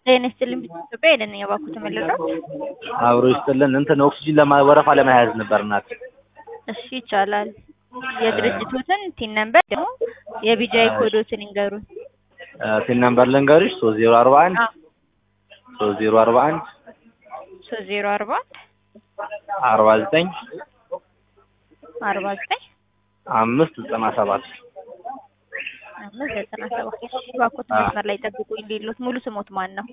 ጤና ይስጥልኝ ኢትዮጵያ ሄደን የባኩት ተመለሰው። አብሮ ይስጥልን። እንትን ኦክሲጂን ለማ ወረፋ ለመያዝ ነበር እናት። እሺ ይቻላል። የድርጅቶትን ቲን ነምበር ደግሞ የቢጃይ ኮዶትን ይንገሩን። ቲን ነምበር ልንገርሽ ሶስት ዜሮ አርባ አንድ ሶስት ዜሮ አርባ አንድ ሶስት ዜሮ አርባ አርባ ዘጠኝ አርባ ዘጠኝ አምስት ዘጠና ሰባት አምስት ዘጠና ሰባት ባኮት መስመር ላይ ጠብቁኝ ሌሎት ሙሉ ስሞት ማን ነው?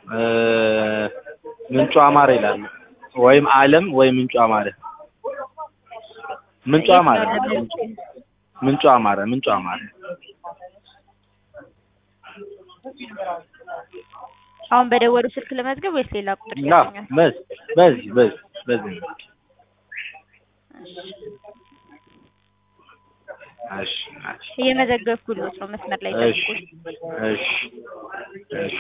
ምንጩ አማረ ይላል ወይም አለም ወይም ምንጩ አማረ ምንጩ አማረ ምንጩ አማረ ምንጩ አማረ አሁን በደወሉ ስልክ ለመዝገብ ወይስ ሌላ ቁጥር ና ይሰጡኛል? በዚህ በዚህ በዚህ በዚህ እሺ እሺ እየመዘገብኩሎት ነው። መስመር ላይ እሺ ጠብቁኝ። እሺ እሺ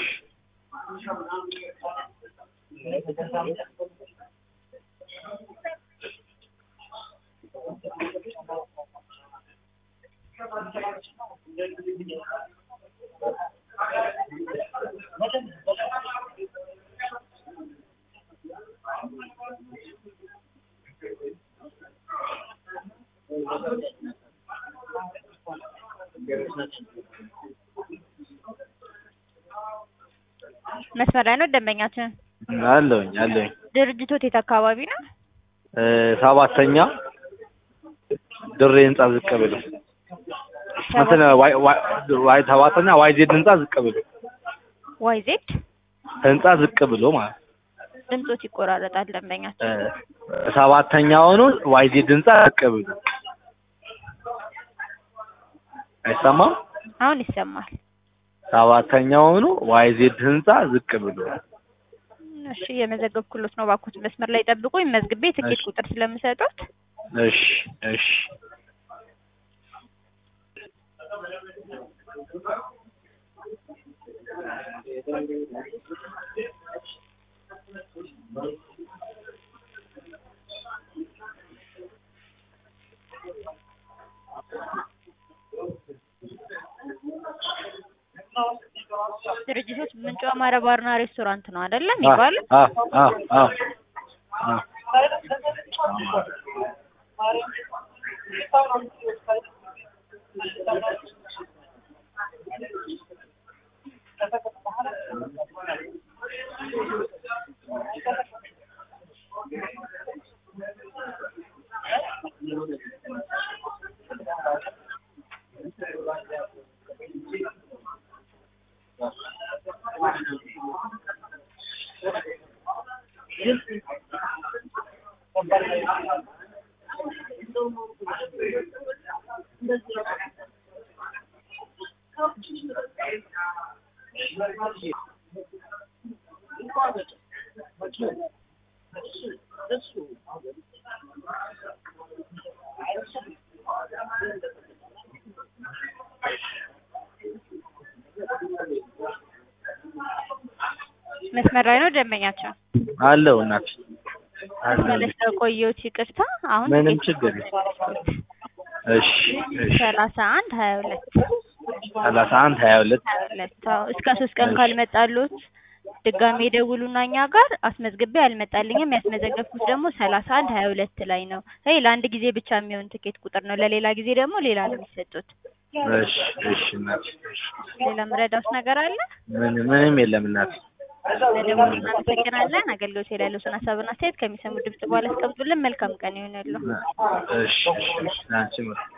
መስመር ላይ ነው ደንበኛችን። አለሁኝ አለሁኝ ድርጅቶት የት አካባቢ ነው? እ ሰባተኛ ድሬ ህንጻ ዝቅ ብሎ እንትን ዋይ ዋይ ዋይ ሰባተኛ ዋይ ዜድ ህንጻ ዝቅ ብሎ ዋይ ዜድ ህንጻ ዝቅ ብሎ ማለት ድምጾት ይቆራረጣል ደንበኛችን። እ ሰባተኛውኑ ዋይ ዜድ ህንጻ ዝቅ ብሎ አይሰማም? አሁን ይሰማል። ሰባተኛውኑ ዋይ ዜድ ህንጻ ዝቅ ብሎ እሺ የመዘገብኩሎት ነው። ባኮት መስመር ላይ ጠብቁኝ። መዝግቤ ትኬት እሺ። ቁጥር ስለምሰጡት እሺ እሺ ድርጅቶች ምንጩ አማረ ባርና ሬስቶራንት ነው አይደለም የሚባለው? አ አ አ አ መስመር ላይ ነው ደንበኛቸው። አለው እናት አለው። ስለሽ ቆየሁት ይቅርታ። አሁን ምንም ትኬት ችግር የለም። እሺ እሺ ሰላሳ አንድ ሀያ ሁለት ሰላሳ አንድ ሀያ ሁለት ሀያ ሁለት አዎ። እስከ ሶስት ቀን ካልመጣሉት ድጋሜ ደውሉና እኛ ጋር አስመዝግቤ አልመጣልኝም። ያስመዘገብኩት ደግሞ ሰላሳ አንድ ሀያ ሁለት ላይ ነው። ይሄ ለአንድ ጊዜ ብቻ የሚሆን ትኬት ቁጥር ነው። ለሌላ ጊዜ ደግሞ ሌላ ነው የሚሰጡት። እሺ እሺ እናት እሺ ሌላ ምረዳውስ ነገር አለ? ምን ምንም የለም እናት ለደውሉ እናመሰግናለን። አገልግሎት ላይ ያለውን ሀሳብና አስተያየት ከሚሰሙ ድምጽ በኋላ አስቀምጡልን። መልካም ቀን ይሆንልዎ። እሺ እሺ እሺ አንቺ